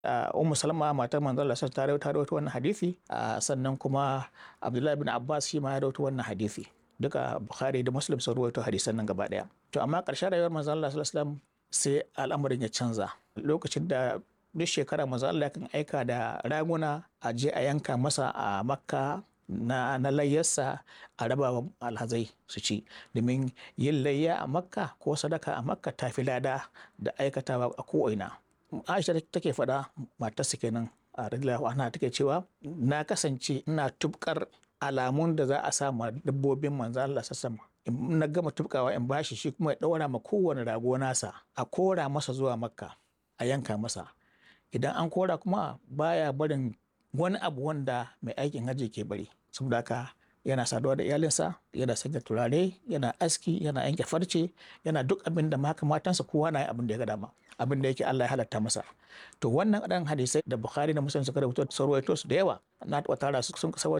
Ummu Salma matar manzon Allah ta rawaito wannan hadisi sannan kuma Abdullahi bin Abbas shi ma ya rawaito wannan hadisi duka Bukhari da Muslim sun rawaito hadisan nan gaba daya to amma ƙarshen rayuwar manzon Allah sallallahu alaihi wasallam sai al'amarin ya canza lokacin da duk shekara manzon Allah kan aika da raguna a je a yanka masa a Makka na, na layyarsa a raba alhazai su ci domin yin layya a makka ko sadaka a makka ta fi lada da aikatawa a ko'ina aisha take faɗa matarsa kenan a radiyallahu anha take cewa na kasance ina tubkar alamun da za a sa ma dabbobin manzo Allah sassama in na gama tubkawa in bashi shi kuma ya ɗaura ma kowane rago nasa a kora masa zuwa makka a yanka masa idan an kora kuma baya barin wani abu wanda mai aikin hajji ke bari saboda haka yana saduwa da iyalinsa yana sanya turare yana aski yana yanke farce yana duk abin da maka matansa kowa na abin da ya ga dama abin da yake Allah ya halatta masa to wannan ɗan hadisai da Bukhari da Muslim suka rubuta sun rawaito su da yawa na taɓa tara su sun